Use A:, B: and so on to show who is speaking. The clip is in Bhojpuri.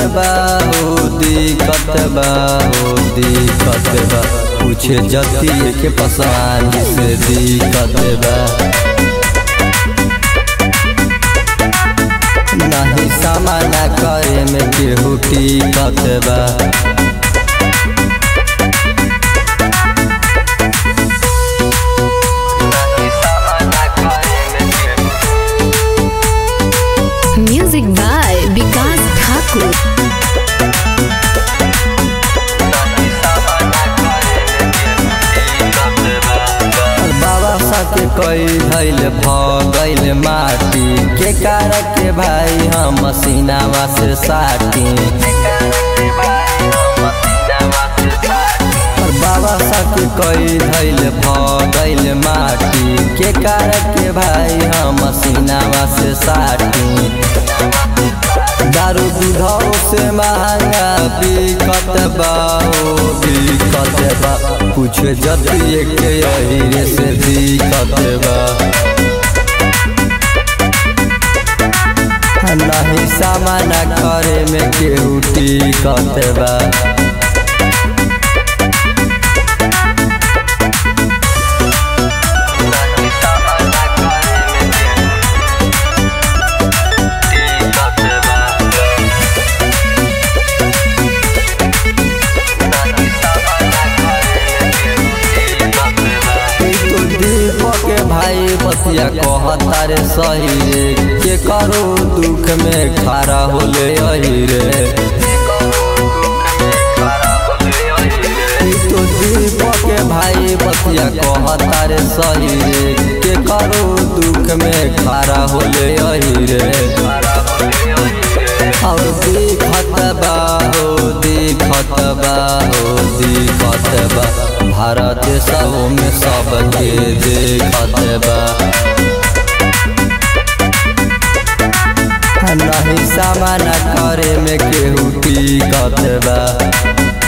A: बा हो दिक्कत बा हो दिक्कत बा पूछे जतिये के पसंद से दिक्कत बा नहीं सामना करे में केहू टिकत बा
B: Music by Vikas Thakur.
A: बाबा सके कई धैल भगैल माटी के कार के भाई हम मसीनावा से साटी और बाबा सके कई धैल भगैल माटी के कार के भाई हम मसीनावा से साटी दारू दूधौ से महंगा बिकत बा ओ बिकत बा कुछ जतिये के अहिरे से दिक्कत बा नहीं सामना करे में केहू टिकत बा तो दीपक के भाई बतिया कहता रे सही रे के करो दुख में खड़ा होले अही रे तो दीपक के भाई बतिया कहता रे सही रे के करो दुख में खड़ा होले अही रे और दिखत बा हो दिखत बा हो दिखत बा भारत सब में सबके देखत बा नहीं सामना करे में केहू टिकत बा